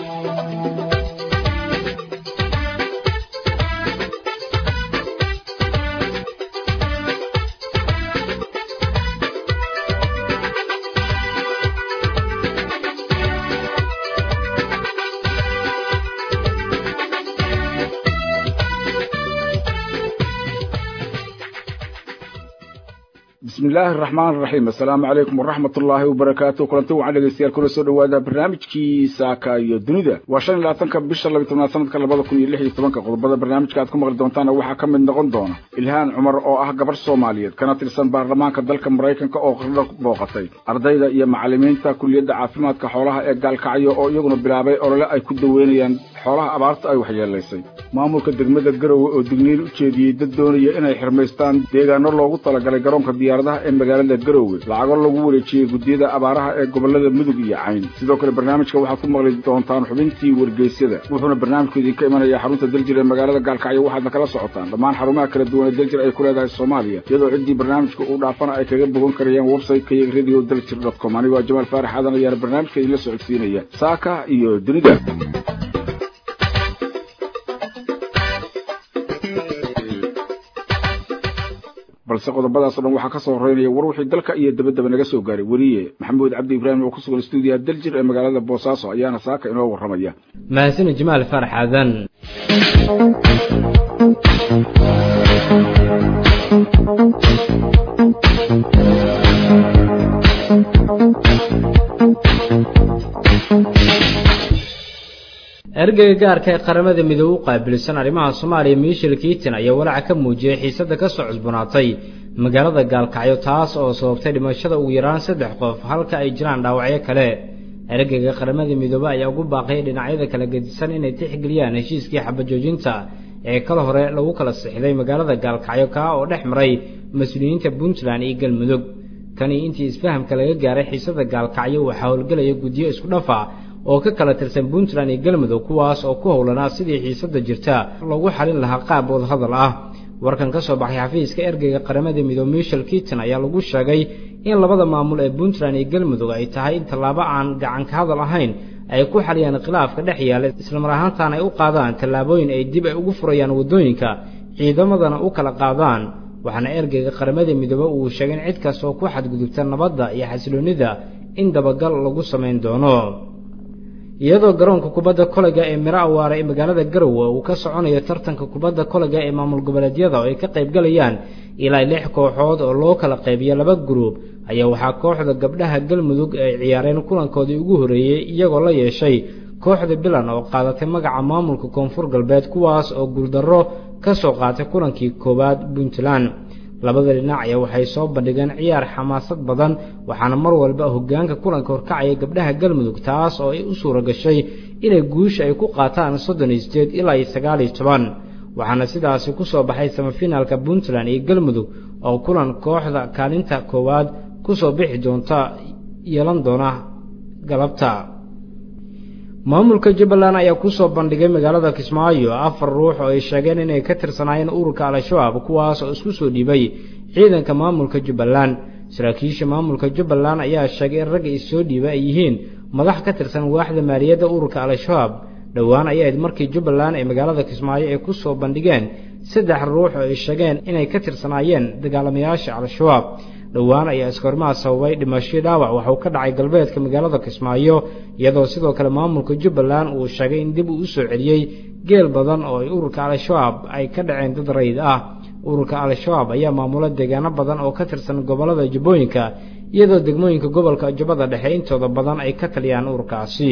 bismi illaahi araxmaan araxiim assalaamu calaykum waraxmat ullaahi wabarakaatu kulanti wacan dhegeystayaal kula soo dhawaada barnaamijkii saaka iyo dunida waa shan iyo labaatanka bisha labiy tobnaad sanadka labada kun iyo lix iyo tobanka qodobada barnaamijka aad ku maqli doontaana waxaa ka mid noqon doona ilhaan cumar oo ah gabarh soomaaliyeed kana tirsan baarlamaanka dalka maraykanka oo qardho booqatay ardayda iyo macallimiinta kuliyadda caafimaadka xoolaha ee gaalkacyo oo iyaguna bilaabay olole ay ku daweynayaan xoolaha abaarta ay waxyeelaysay maamulka degmada garowe oo digniin u jeediyey dad doonaya inay xirmaystaan deegaano loogu talagalay garoonka diyaaradaha ee magaalada garowe lacago lagu wareejiyey guddiyada abaaraha ee gobollada mudug iyo cayn sidoo kale barnaamijka waxaad ku maqli doontaan xubintii wargeysyada wuxuuna barnaamijku idinka imanayaa xarunta daljir ee magaalada gaalkacyo waxaadna kala socotaan dhammaan xarumaha kala duwan ee daljir ay ku leedahay soomaaliya iyadoo ciddii barnaamijka uu dhaafana ay kaga bogan karayaan website-ka iyo radio daljir dot com anigo jamaal faarax aadan ayaana barnaamijka idinla socodsiinaya saaka iyo dunida balse qodobadaasoo dhan waxaa ka soo horeynaya war wixii dalka iyo dabadaba naga soo gaaray weriye maxamuud cabdi ibraahim oo ku sugan stuudiyaha daljir ee magaalada boosaaso ayaana saaka inoo warramaya mahadsanid jamaal faarax aadan ergeyga gaarka ee qaramada midoobe u qaabilsan arrimaha soomaaliya miishel kiitin ayaa walaaca ka muujiyey xiisadda ka soo cusboonaatay magaalada gaalkacyo taas oo sababtay dhimashada ugu yaraan saddex qof halka ay jiraan dhaawacyo kale ergeyga qaramada midoobe ayaa ugu baaqay dhinacyada kala gedisan inay tixgeliyaan heshiiskii xabajoojinta ee kal hore lagu kala sixday magaalada gaalkacyo kaa oo dhex maray mas-uuliyiinta puntland iyo galmudug kani intii isfahamka laga gaaray xiisadda gaalkacyo waxaa howlgelaya guddiyo isku dhafa oo ka kala tirsan puntland iyo galmudug kuwaas oo ku howlanaa sidii xiisadda jirta lagu xalin lahaa qaab wadahadal ah warkan ka soo baxay xafiiska ergeyga qaramada midoobe michel kiiton ayaa lagu sheegay in labada maamul ee puntland iyo galmudug ay tahay in tallaabo aan gacan ka hadal ahayn ay ku xaliyaan khilaafka dhex yaala islamar ahaantaana ay u qaadaan tallaabooyin ay dib ay ugu furayaan waddooyinka ciidamadana u kala qaadaan waxaana ergeyga qaramada midoobe uu sheegay in cid kasta oo ku xadgudubta nabadda iyo xasiloonnida in dabagal lagu samayn doono iyadoo garoonka kubadda kolayga ee miro awaare ee magaalada garowe uu ka soconayo tartanka kubadda kolayga ee maamul goboleedyada oo ay ka qaybgalayaan ilaa lix kooxood oo loo kala qaybiyo laba guruub ayaa waxaa kooxda gabdhaha galmudug ay ciyaareen kulankoodii ugu horreeyey iyagoo la yeeshay kooxda bilan oo qaadatay magaca maamulka koonfur galbeed kuwaas oo guuldarro ka soo qaatay kulankii koowaad puntland labada dhinac ayaa waxay soo bandhigeen ciyaar xamaasad badan waxaana mar walba hoggaanka kulanka horkacaya gabdhaha galmudug taas oo ay u suura gashay inay guusha ay ku qaataan soddon iyo sideed ilaa iyo sagaal iyo toban waxaana sidaasi ku soo baxay samafinaalka puntland iyo galmudug oo kulan kooxda kaalinta koowaad ku soo bixi doonta yeelan doona galabta maamulka jubbaland ayaa ku soo bandhigay magaalada kismaayo afar ruux oo ay sheegeen inay ka tirsanaayeen ururka al-shabaab kuwaas oo isku soo dhiibay ciidanka maamulka jubbaland saraakiisha maamulka jubbaland ayaa sheegay in ragga issoo dhiiba ay yihiin madax ka tirsan waaxda maaliyadda ururka al-shabaab dhowaan ayayd markii jubbaland ee magaalada kismaayo ay ku soo bandhigeen saddex ruux oo ay sheegeen inay ka tirsanaayeen dagaalamayaasha al-shabaab dhowaan ayaa iskoormaha sababay dhimashii dhaawac waxauu ka dhacay galbeedka magaalada kismaayo iyadoo sidoo kale maamulka jubbaland uu sheegay in dib uu u soo celiyey geel badan oo ay ururka al-shabaab ay ka dhaceen dad rayid ah ururka al-shabaab ayaa maamula deegaano badan oo ka tirsan gobollada jubbooyinka iyadoo degmooyinka gobolka jubbada dhexe intooda badan ay ka taliyaan ururkaasi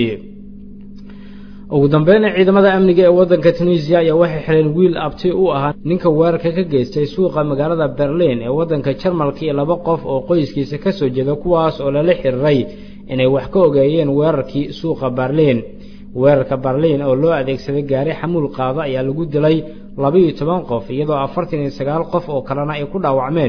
ugu dambeynna ciidamada amniga ee waddanka tunisiya ayaa waxay xireen wiil abti u ahaa ninka weerarka ka geystay suuqa magaalada berliin ee waddanka jarmalka iyo laba qof oo qoyskiisa ka soo jeeda kuwaas oo lala xiriiray inay wax ka ogeeyeen weerarkii suuqa berliin weerarka berliin oo loo adeegsaday gaari xamuul qaado ayaa lagu dilay labaiyo toban qof iyadoo afartan iyo sagaal qof oo kalena ay ku dhaawacmeen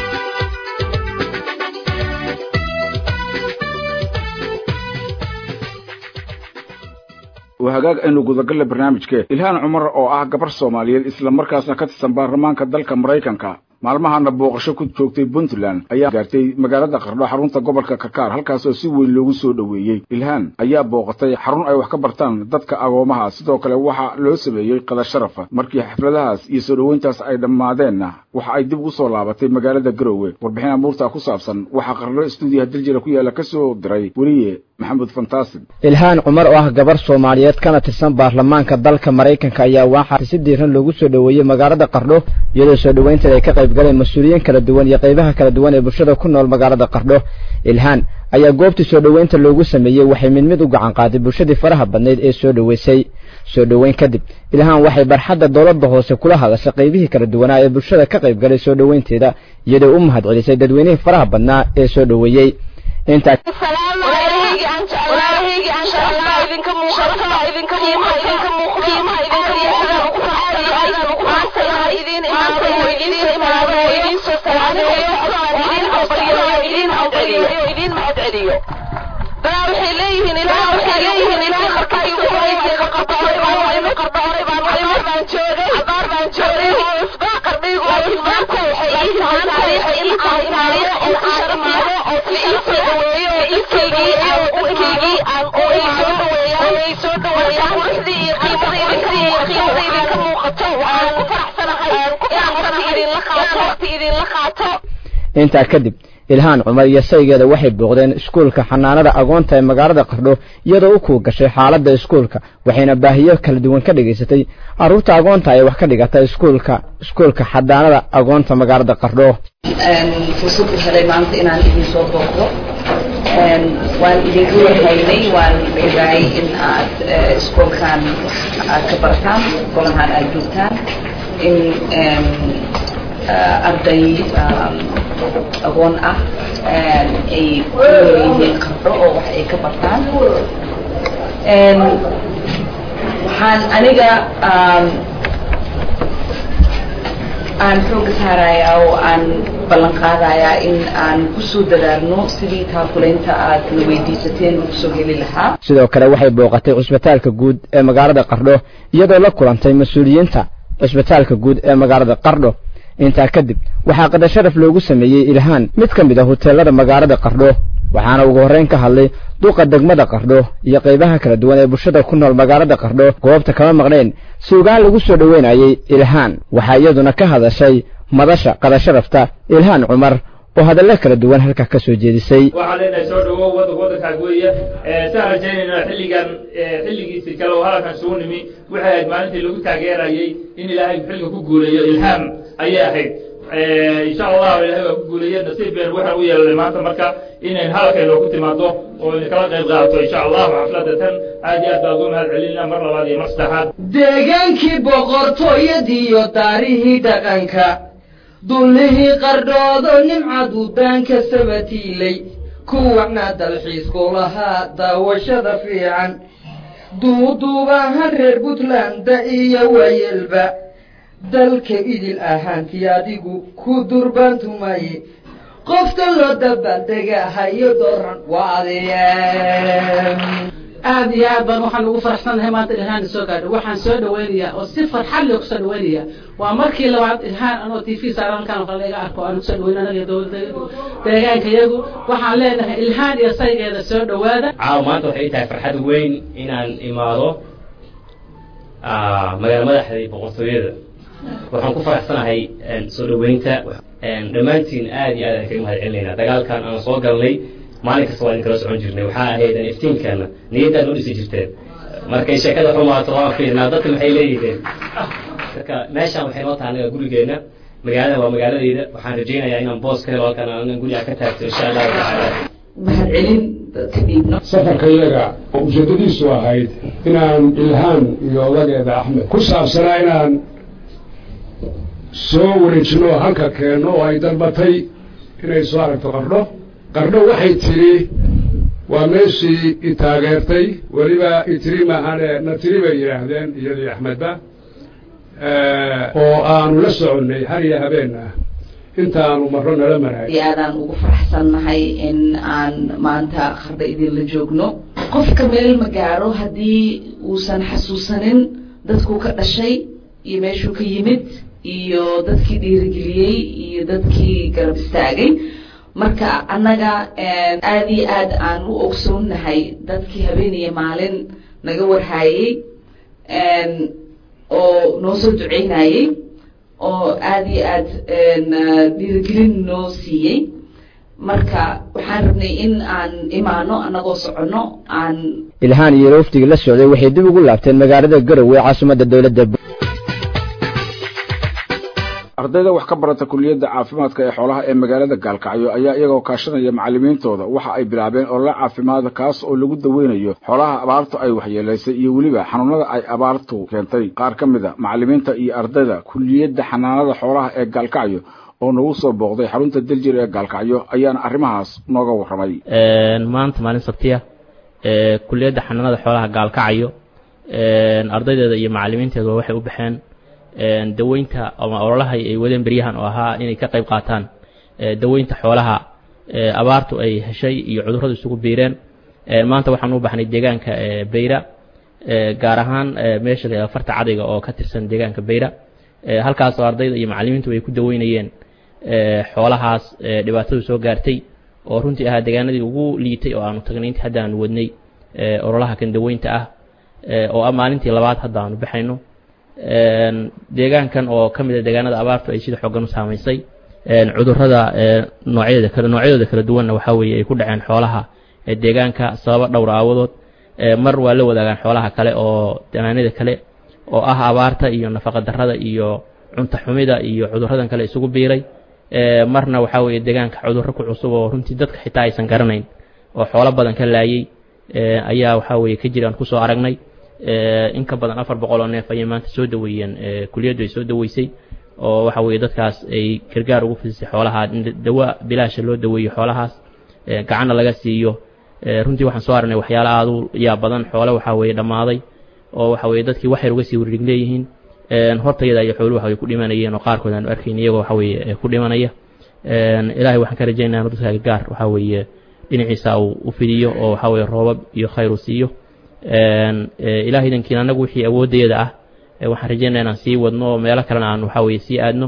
waa hagaag aynu gudagalle barnaamijke ilhaan cumar oo ah gabar soomaaliyeed isla markaasna ka tirsan baarlamaanka dalka maraykanka maalmahana booqasho ku joogtay puntland ayaa gaartay magaalada qardho xarunta gobolka kakaar halkaasoo si weyn loogu soo dhoweeyey ilhaan ayaa booqatay xarun ay wax ka bartaan dadka agoomaha sidoo kale waxaa loo sameeyey qada sharafa markii xafladahaas iyo soo dhoweyntaas ay dhammaadeenna waxa ay dib ugu soo laabatay magaalada garowe warbixin amuurtaa ku saabsan waxaa qardho stuudiyaha diljira ku yaalla ka soo diray weliye maxamed fantasin ilhaan cumar oo ah gabar soomaaliyeed kana tirsan baarlamaanka dalka maraykanka ayaa waxaa si diiran loogu soo dhoweeyey magaalada qardho iyadoo soo dhoweynteeda ay ka qayb galeen mas-uuliyiin kala duwan iyo qaybaha kala duwan ee bulshada ku nool magaalada qardho ilhaan ayaa goobtii soo dhoweynta loogu sameeyey waxay mid mid u gacan qaaday bulshadii faraha badnayd ee soo dhoweysay soo dhoweyn kadib ilhaan waxay barxadda dowladda hoose kula hadashay qaybihii kala duwanaa ee bulshada ka qayb galay soo dhoweynteeda iyadoo u mahad celisay dadweynihii faraha badnaa ee soo dhoweeyey intaa waxay leeyihiin ilaa waxay leeyihiin ilaa qarqaay ku haysay qarqaay baan way qarqaay baan way baan joogay abaar baan joogay isbaa qarbigu oo maanta waxay ii tahay taariikh ii tahay taariikh oo sharmaado oo ii soo dhaweeyo iskaygii aan iskaygii aan oo ii soo dhaweeyo oo ii soo dhaweeyo quruxdii iyo qiimadii iyo qiimadii idinka muuqato waxaan ku faraxsanahay aan ku faraxsanahay idin la qaato waqti idin la qaato intaa kadib ilhaan cumar iyo saygeeda waxay booqdeen iskuulka xanaanada agoonta ee magaalada qardho iyadoo u kuu gashay xaaladda iskuulka waxayna baahiyo kala duwan ka dhigaysatay carruurta agoonta ee wax ka dhigata iskuulka iskuulka xanaanada agoonta magaalada qardho fursad u helay maanta inaan idin soo booqdo waan idinku warhaynay waan ogaay in aad iskuulkan aad ka bartaan golahan aad joogtaan in arday agoon ah ay ku leeyihiin qardho oo wax ay ka bartaan waxaan aniga aan xooga saarayaa oo aan ballan qaadayaa in aan kusoo dadaalno sidii taakulaynta aad na weydiisateen kusoo heli lahaa sidoo kale waxay booqatay cusbitaalka guud ee magaalada qardho iyadoo la kulantay mas-uuliyiinta cusbitaalka guud ee magaalada qardho intaa kadib waxaa qada sharaf loogu sameeyey ilhaan mid ka mid a huteelada magaalada qardho waxaana ugu horrayn ka hadlay duqa degmada qardho iyo qaybaha kala duwan ee bulshada ku nool magaalada qardho goobta kama maqnayn suugaan lagu soo dhoweynayay ilhaan waxaa iyaduna ka hadashay madasha qada sharafta ilhaan cumar oo hadallo kala duwan halka ka soo jeedisay waxaan leenahay soo dhawow wadanka waddankaas weeye saan rajaynayna xilligan xilligiisii kale oo halkan isugu nimi waxay ahayd maalintii lagu taageerayay in ilaahay xilliga ku guuleeyo ilhaam ayay ahayd insha allah ilahay waa ku guuleeye nasiib been waxaan u yeelanay maanta marka inayn halkayno ku timaado oo idin kala qayb qaadato insha allah xafladda tan aad iyo aad baa ugu mahad celinaa mar labaad iyo mar saddexaad deegaankii boqortooyadiiyo daarihii dhaqanka dullihii qardhoodo nimcadu daanka sabatiilay kuwana dalxiisku lahaa daawashada fiican duuduubahan reer puntland-da iyo waayelba dalka idil ahaantii adigu ku durbaantumaye qofka loo dabaaldega hayo dooran waa adee aad iyo aad baan waxaan ugu faraxsanahay maanta ilhaan soo gaadho waxaan soo dhaweynayaa oo si farxad leh kusoo dhaweynaya waa markii labaad ilhaan anoo t v saaran halkaan oo kale iga arko aan kusoo dhaweyn anaga dowladda deegaanka iyagu waxaan leenahay ilhaan iyo saygeeda soo dhawaada caawa maanta waxay tahay farxad weyn inaan imaado magaala madaxdii boqortooyada waxaan ku faraxsanahay soo dhaweynta dhammaantiin aad iyo aad aan kaga mahad celinaynaa dagaalkan aan soo galnay maalin kasta waa idin kala socon jirnay waxaa ahayd iftiinkeena niyaddaad noo dhisi jirteen markay sheekada xumaato waan fiirnaa dadka maxay leeyihiin marka meeshaan waxay noo tahay anaga gurigeenna magaalada waa magaaladeyda waxaan rajaynayaa inaan boos ka helo halkan aan guriga ka taagto insha allahu tacaala mahad celin kadibna safarka iyaga oo ujeedadiisu ahayd inaan ilhaan iyo odageeda axmed ku saabsanaa inaan soo wareejino oo halka keenno oo ay dalbatay inay soo aragto qardho qardho waxay tidhi waa meeshii i taageertay weliba itiri maahane na tiri bay yidhaahdeen iyadii axmedba oo aanu la soconnay har iyo habeen ah intaanu marro nala maraay aadaan ugu faraxsannahay in aan maanta qardho idinla joogno qofka meel ma gaaro haddii uusan xasuusanin dadkuu ka dhashay iyo meeshuu ka yimid iyo dadkii dhiirigeliyey iyo dadkii garab istaagay marka annaga aad iyo aad aan u ogsoonnahay dadkii habeeniya maalin naga warhaayey oo noo soo duceynayey oo aad iyo aad dhiirigelin noo siiyey marka waxaan rabnay in aan imaano annagoo soconno aan ilhaan iyo rooftigii la socday waxay dib ugu laabteen magaalada garowe ee caasimadda dowladda ardayda wax ka barata kuliyadda caafimaadka ee xoolaha ee magaalada gaalkacyo ayaa iyagoo kaashanaya macallimiintooda waxa ay bilaabeen olole caafimaada kaas oo lagu daweynayo xoolaha abaartu ay waxyeelaysay iyo weliba xanuunada ay abaartu keentay qaar ka mid a macallimiinta iyo ardayda kuliyadda xanaanada xoolaha ee gaalkacyo oo nagu soo booqday xarunta daljir ee gaalkacyo ayaana arrimahaas nooga warramay maanta maalin sabtiya kuliyadda xanaanada xoolaha gaalkacyo ardaydeeda iyo macallimiinteeduba waxay u baxeen daweynta ama ololaha ay wadeen beryahan oo ahaa inay ka qayb qaataan daweynta xoolaha abaartu ay heshay iyo cudurradu isugu biireen maanta waxaan u baxnay deegaanka beyra gaar ahaan meesha la farta cadayga oo ka tirsan deegaanka beyra halkaas oo ardayda iyo macallimiintu ay ku daweynayeen xoolahaas dhibaatadu soo gaartay oo runtii ahaa deegaanadii ugu liitay oo aanu tagnay intii hadda aanu wadnay ololaha kan daweynta ah oo ah maalintii labaad hadda aanu baxayno deegaankan oo ka mid a deegaanada abaartu ay sida xoogan u saamaysay cudurrada noocyadeeda kale noocyadooda kala duwanna waxaa weeye ay ku dhaceen xoolaha deegaanka sababo dhowr aawadood mar waa la wadaagaan xoolaha kale oo danaanada kale oo ah abaarta iyo nafaqa darrada iyo cunta xumida iyo cudurradan kale isugu biiray marna waxaa weeye deegaanka cudurro ku cusub oo runtii dadka xitaa aysan garanayn oo xoolo badan ka laayay ayaa waxaa weeye ka jiraan kusoo aragnay in ka badan afar boqol oo neef ayay maanta soo daweeyeen kuliyaddu ay soo daweysay oo waxa weeye dadkaas ay gargaar ugu fidisay xoolaha dawa bilaasha loo daweeyo xoolahaas gacanna laga siiyo runtii waxaan soo aragnay waxyaalo aada u yaa badan xoole waxaa weeye dhammaaday oo waxa weeye dadkii wax yar uga sii wareeg leeyihiin hortayada iyo xooluhu waxay ku dhimanayeen oo qaarkood aanu arkayn iyagoo waxa weeye ku dhimanaya ilaahay waxaan ka rajaynayaa dadka gargaar waxa weeye dhinaciisa uu u fidiyo oo waxa weeye roobab iyo khayr uu siiyo ilahay idankiina annagu wixii awooddeeda ah waxaan rajaynaya inaan sii wadno oo meelo kalena aan waxa weeye sii aadno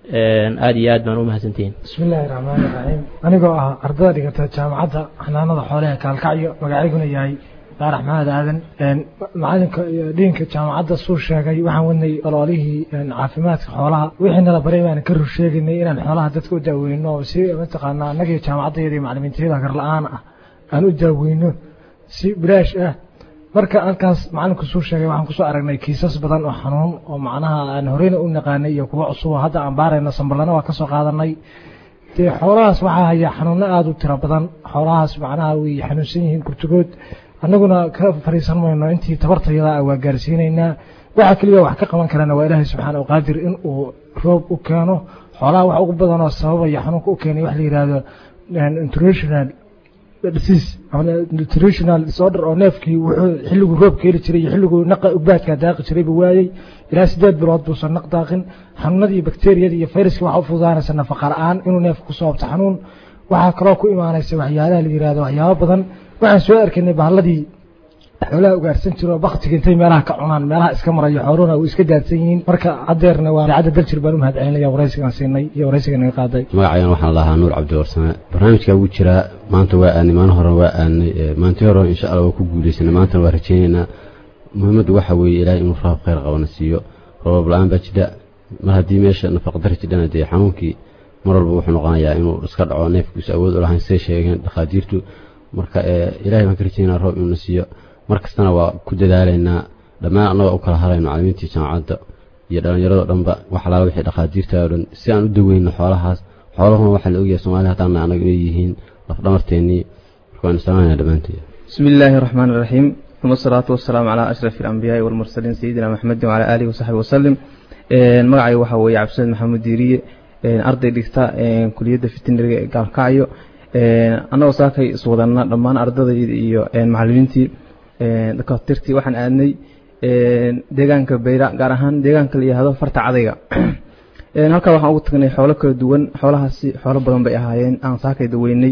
aada iyo aad baan u mahadsantihiin bismi illaahi raxmaani raxiim anigoo ah ardada dhigata jaamacadda xanaanada xoolaha kaalkacyo magacayguna yahay daarax maxamed aadan macalinka dhiinka jaamacadda suu sheegay waxaan wadnay ololihii caafimaadka xoolaha wixii nala baray baan ka rur sheegaynay inaan xoolaha dadka u daaweyno si mataqaanaa annagii jaamacaddeeda iyo macalimiintayada gar la-aan ah aan u daaweyno si bilaash ah marka halkaas macalinku suu sheegay waxaan kusoo aragnay kiisas badan oo xanuun oo macnaha aan horeyna u naqaanay iyo kuwo cusub oo hadda aan baarayno samballana waa kasoo qaadanay dee xoolahaas waxaa haya xanuuno aada u tiro badan xoolahaas macnaha way xanuunsan yihiin kurtugood annaguna ka fariisan mayno intii tabartayada ah waa gaarsiinaynaa waxa keliya wax ka qaban karana waa ilaahay subxaana qaadir in uu roob u keeno xoolaha wax ugu badan oo sababaya xanuunka u keenay wax la yidhaahdo international disease ama nutritional disorder oo neefkii wuxuu xilliguu roobka heli jiray iyo xilliguu naqa ugbaadka daaqi jiray buu waayey ilaa sideed bilood buusan naq daaqin xanuunadii iyo bakteeriyadii iyo fayraskii waxaa u fududaanaysa nafaqa la-aan inuu neefka ku sababto xanuun waxaa kaloo ku imaanaysa waxyaalaha la yihahdo waxyaabo badan waxaan soo arkaynay bahladii xoolaha ugaarsan jiro baktiga intay meelaha ka cunaan meelaha iska marayo xooluhuna way iska daadsan yihiin marka haddeerna waa idaacadda daljir baan u mahadcelinaya waraysigaan siinay iyo waraysiga naga qaaday magacayan waxaan lahaa nuur cabdiwarsame barnaamijkaa wuu jiraa maanta waa aanay maalin hore waa aanay maantii hore insha allah waa ku guuleysanay maantana waa rajaynaynaa muhiimaddu waxa weeye ilaahay inuu raab khayr qabana siiyo roobab la-aan baa jidha mar haddii meesha nafaqadari jidhana dee xanuunkii mar walba wuxuu noqonayaa inuu iska dhaco neefkiisu awood u lahayn say sheegeen dhakhaatiirtu marka ilahay baan ka rajaynaa roob inuuna siiyo mar kastana waa ku dadaalaynaa dhammaan annaga u kala harayno macalimiintii jaamacadda iyo dhallinyarado dhanba wax alaala wixii dhakhaatiirta oo dhan si aan u daweyno xoolahaas xoolahuna waxaa la ogyahay soomaalida haddaana annaga inay yihiin lafdhamarteennii marka waan islaamaynaa dhammaanteed bismi illaahi araxmaan iraxiim uma asalaatu wasalaamu calaa ashrafi alambiyaai walmursaliin sayidina maxamedin wacalaa aalihi wasaxbi wasalim magacayga waxaa weeye cabdisamed maxamuud diiriye arday dhigta kuliyadda fitinariga ee gaalkacyo annagoo saakay iswadana dhammaan ardadayda iyo macalimiintii dakaatirtii waxaan aadnay deegaanka bayra gaar ahaan deegaanka la yihahdo farta cadayga halkaa waxaan ugu tagnay xoolo kala duwan xoolahaasi xoolo badan bay ahaayeen aan saakay daweynay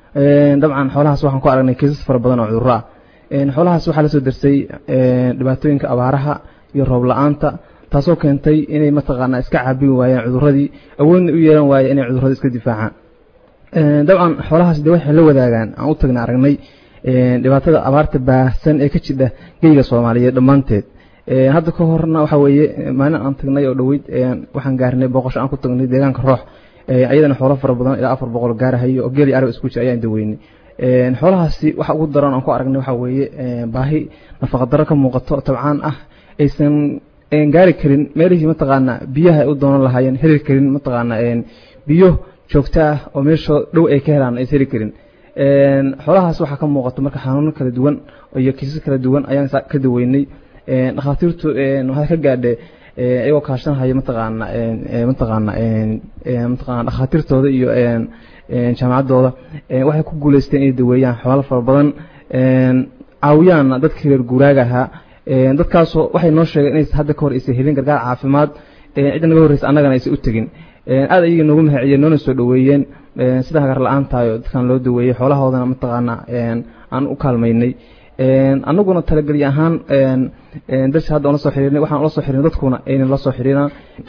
dabcan xoolahaas waxaan ku aragnay kiisas fara badan oo cudurro ah xoolahaas waxaa lasoo darsay dhibaatooyinka abaaraha iyo roob la-aanta taasoo keentay inay mataqaanaa iska caabin waayeen cuduradii awoodna u yeelan waayeen inay cudurrada iska difaacaan dabcan xoolahaas de waxay la wadaagaan aan u tagna aragnay dhibaatada abaarta baahsan ee ka jidha geyga soomaaliyeed dhammaanteed hadda ka horna waxa weeye maalin aan tagnay oo dhoweyd waxaan gaarnay booqasho aan ku tagnay deegaanka roox ayadana xoolo fara badan ilaa afar boqol gaarahayo oo geel iyo arab isku jira ayaan daweynay xoolahaasi waxa ugu daran aan ku aragnay waxa weeye baahi nafaqadaro ka muuqato tabcaan ah aysan gaari karin meelihii mataqaana biyaha ay u doonan lahaayeen heli karin mataqaana biyo joogto ah oo meesha dhow ay ka helaan aysan heli karin xoolahaas waxaa ka muuqato marka xanuuno kala duwan iyo kiisas kala duwan ayaan ka daweynay dhakhaatiirtu waxaa ka gaadhe iyagoo kaashanhaya mataqaana mataqaana mataqaana dhakhaatiirtooda iyo jaamacaddooda waxay ku guuleysteen inay daweeyaan xoolo fara badan caawiyaanna dadkii reer guuraaga ahaa dadkaasoo waxay noo sheegeen inaysan hadda ka hor aysan helin gargaar caafimaad cidda naga horreysa annagana aysan u tegin aad ayaga noogu mahaciyeen noona soo dhoweeyeen sida hagar la-aan tahay oo dadkan loo daweeyey xoolahoodana mataqaana aan u kaalmaynay annaguna talagelyo ahaan darsi hadda ola soo xiriirnay waxaan ula soo xiriirnay dadkuna aynan la soo xiriiraan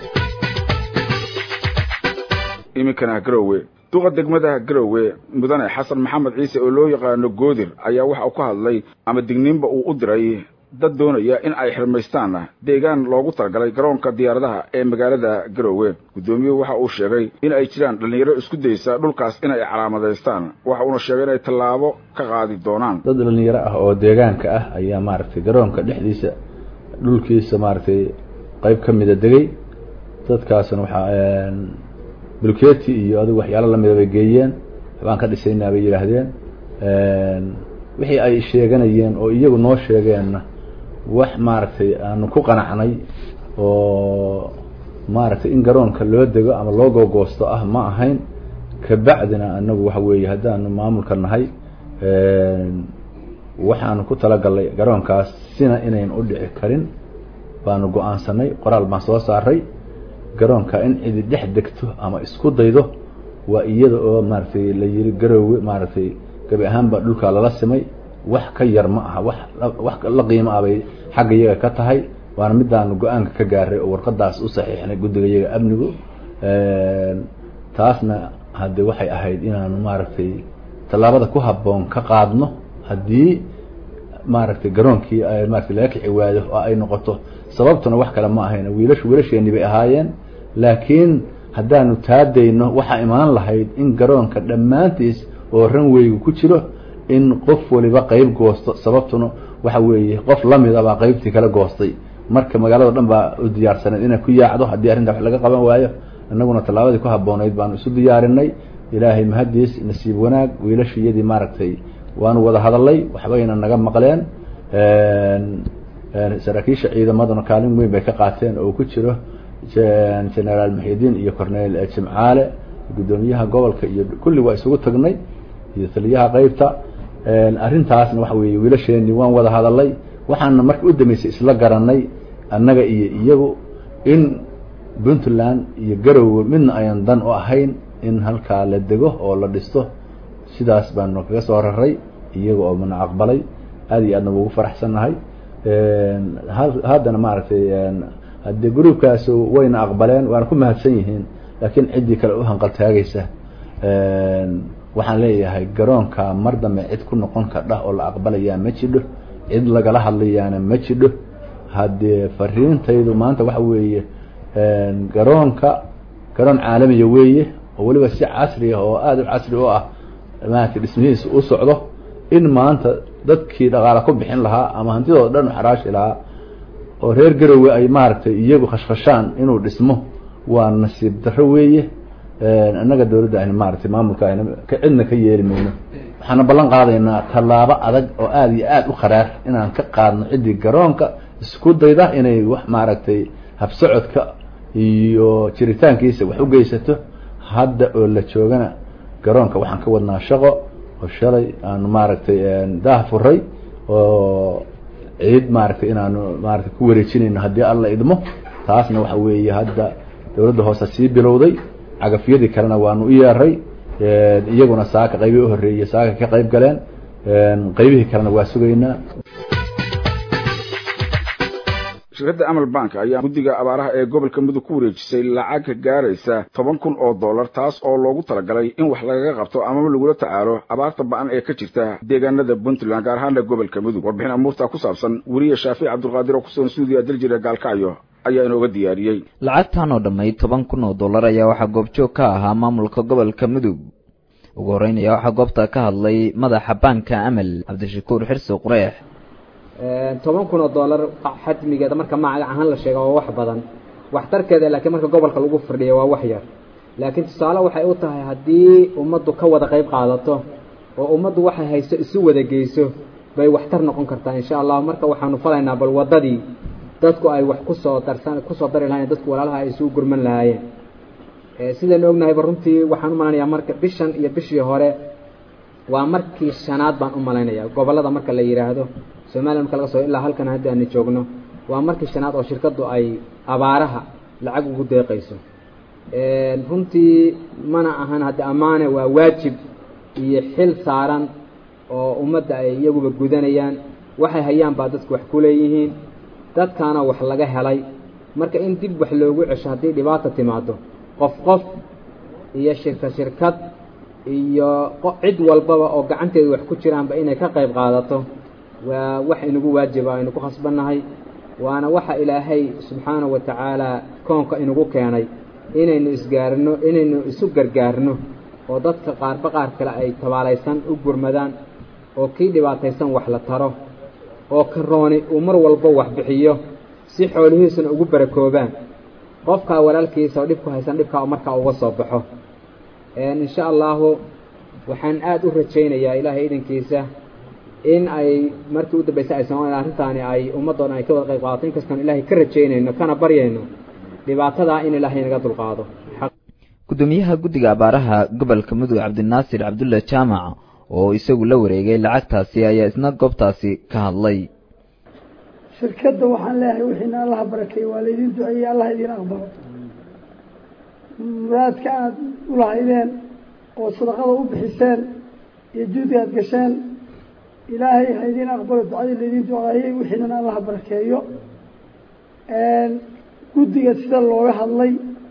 iminkana garowe duqa degmada garowe mudane xasan maxamed ciise oo loo yaqaano goodir ayaa waxa uu ka hadlay ama digniinba uu u diray dad doonaya in ay xirmaystaan deegaan loogu talagalay garoonka diyaaradaha ee magaalada garowe guddoomiyuhu waxa uu sheegay in ay jiraan dhallinyaro isku daysa dhulkaas in ay calaamadaystaan waxa uuna sheegay inay tallaabo ka qaadi doonaan dad dhallinyaro ah oo deegaanka ah ayaa maaragtay garoonka dhexdiisa dhulkiisa maaragtay qayb ka mida degay dadkaasna waxaa bulketi iyo adigu waxyaalo lamida bay geeyeen waxbaan ka dhisaynaa bay yidhaahdeen wixii ay sheeganayeen oo iyagu noo sheegeenna wax maaragtay aanu ku qanacnay oo maaragtay in garoonka loo dego ama loo googoosto ah ma ahayn kabacdina anagu waxa weeye haddaanu maamulka nahay waxaanu ku talagalnay garoonkaas sina inayn u dhici karin baanu go-aansanay qoraal baan soo saaray garoonka in cidi dhex degto ama isku daydo waa iyada oo maaragtay la yiri garoowe maaragtay gabi ahaanba dhulkaa lala simay wax ka yar ma aha wax wax la qiimo ah bay xagga iyaga ka tahay waana midaanu go-aanka ka gaaray oo warqadaas u saxiixnay guddiga iyaga amnigu taasna hadde waxay ahayd inaanu maaragtay tallaabada ku habboon ka qaadno haddii maaragtay garoonkii maaragtay laga kici waado oo ay noqoto sababtuna wax kale ma ahayn wiilashu wiilasheeni bay ahaayeen laakiin haddaanu taadayno waxaa imaan lahayd in garoonka dhammaantiis oo ranweygu ku jiro in qof waliba qeyb goosto sababtuna waxa weeye qof lamida baa qeybtii kala goostay marka magaalada dhan baa u diyaarsaneed inay ku yaacdo haddii arrinta wax laga qaban waayo annaguna tallaabadii ku habboonayd baanu isu diyaarinay ilaahay mahadiis nasiib wanaag wiilashiyadii maaragtay waanu wada hadalay waxbayna naga maqleen saraakiisha ciidamaduna kaalin weyn bay ka qaateen oo ku jiro generaal muxidiin iyo cornel jimcaale guddoomiyaha gobolka iyo kulli waa isugu tagnay iyo taliyaha qeybta arrintaasna waxa weeye wiilasheeni waan wada hadalay waxaana marka u dambeysay isla garanay annaga iyo iyagu in puntland iyo garowe midna ayan dan u ahayn in halkaa la dego oo la dhisto sidaas baanu kaga soo raray iyaga oo mana aqbalay aad iyo aadna ugu faraxsannahay haddana maaragtay haddee gruubkaas wayna aqbaleen waana ku mahadsan yihiin laakiin ciddii kale u hanqaltaagaysa waxaan leeyahay garoonka mar dambe cid ku noqon kardha oo la aqbalayaa ma jidho cid lagala hadlayaana ma jidho haddee fariintaydu maanta waxa weeye garoonka garoon caalamiya weeye oo weliba si casri ah oo aada u casri u ah maaragtay dhismihiisa u socdo in maanta dadkii dhaqaala ku bixin lahaa ama hantidooda dhan u xaraashi lahaa oo reer garowe ay maaragtay iyagu khashkhashaan inuu dhismo waa nasiib darro weeye annaga dowladda ayna maaragtay maamulka ayna cidna ka yeeli mayno waxaana ballan qaadaynaa tallaabo adag oo aada iyo aada u qaraar inaan ka qaadno ciddii garoonka isku dayda inay wax maaragtay habsocodka iyo jiritaankiisa wax u geysato hadda oo la joogana garoonka waxaan ka wadnaa shaqo oo shalay aanu maaragtay daah furay oo ciid maaragtay inaanu maaragtay ku wareejinayno haddii alla idmo taasna waxa weeye hadda dowladda hoose sii bilowday cagafyadii kalena waanu u yeeray iyaguna saaka qaybii u horreeyey saaka ka qayb galeen qaybihii kalena waa sugaynaa shirkadda amal bank ayaa guddiga abaaraha ee gobolka mudug ku wareejisay lacag gaaraysa toban kun oo dollar taas oo loogu talagalay in wax lagaga qabto amaba lagula tacaalo abaarta ba-an ee ka jirta deegaanada puntland gaar ahaana gobolka mudug warbixin amuurta ku saabsan weriye shaafic cabdulqaadir oo kusugan suudiya daljira gaalkacyo ayaa inooga diyaariyey lacagtan oo dhammayd toban kun oo dollar ayaa waxaa goobjoog ka ahaa maamulka gobolka mudug ugu horreyn ayaa waxaa goobta ka hadlay madaxa baanka amal cabdishakuur xirsi qureex toban kun oo dollar xajmigeeda marka magac ahaan la sheega waa wax badan waxtarkeeda laakiin marka gobolka lagu firdhiya waa wax yar laakiin tusaale waxay u tahay haddii ummaddu ka wada qayb qaadato oo ummaddu waxay hayso isu wada geyso bay waxtar noqon kartaa insha allah marka waxaanu falaynaa bal waddadii dadku ay wax kusoo darsan kusoo dari lahayen dadku walaalaha ay isugu gurman lahaayeen sidaynu ognahayba runtii waxaan u malaynayaa marka bishan iyo bishii hore waa markii shanaad baan u malaynayaa gobollada marka la yidhaahdo somaliya marka laga soo ilaa halkan haddi aanu joogno waa markii shanaad oo shirkaddu ay abaaraha lacag ugu deeqayso runtii mana ahan haddi ammaane waa waajib iyo xil saaran oo ummadda ay iyaguba gudanayaan waxay hayaan baa dadku wax ku leeyihiin dadkaana wax laga helay marka in dib wax loogu cesho haddii dhibaata timaado qof qof iyo shirka shirkad iyo cid walbaba oo gacanteedu wax ku jiraanba inay ka qayb qaadato waa wax inagu waajiba aynu ku khasbannahay waana waxa ilaahay subxaanahu wa tacaala koonka inagu keenay inaynu isgaarno inaynu isu gargaarno oo dadka qaarba qaar kale ay tabaalaysan u gurmadaan oo kii dhibaataysan wax la taro oo karooni uu mar walba wax bixiyo si xoolihiisuna ugu barakoobaan qofkaa walaalkiisa oo dhibku haysan dhibkaa markaa uga soo baxo insha allahu waxaan aada u rajaynayaa ilaahay idankiisa in ay markii u dambaysa ay soomaliya arrintaani ay ummadoo dhan ay ka wada qayb qaadato inkastoon ilaahay ka rajaynayno kana baryayno dhibaatadaa in ilaahay naga dulqaado gudoomiyaha guddiga abaaraha gobolka mudug cabdinaasir cabdulla jaamac oo isagu la wareegay lacagtaasi ayaa isna goobtaasi ka hadlay shirkadda waxaan leeyahay wixiina allaha barakeeye waa laydin duceeyey allah idin aqbalo muraadka aada ulahaydeen oo sadaqada u bixiseen iyo juudi aad gasheen ilaahay ha idin aqbalo ducadii laydin duceeyey wixiinana allaha barakeeyo guddiga sida looga hadlay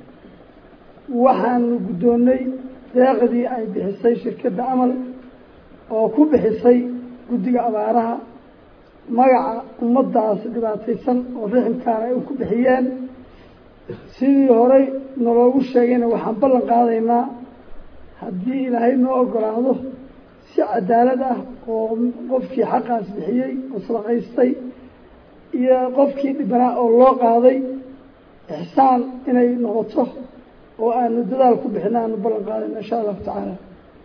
waxaanu guddoonnay deeqdii ay bixisay shirkadda amal oo ku bixisay guddiga abaaraha magaca ummaddaas dhibaataysan oo riximkaana ay ku bixiyeen sidii horey naloogu sheegayna waxaan ballan qaadaynaa haddii ilaahay noo ogolaado si cadaalad ah oo qofkii xaqaas bixiyey oo sadaqaystay iyo qofkii dhibanaa oo loo qaaday ixsaan inay noqoto oo aanu dadaal ku bixina aanu ballan qaadayna insha allahu tacaala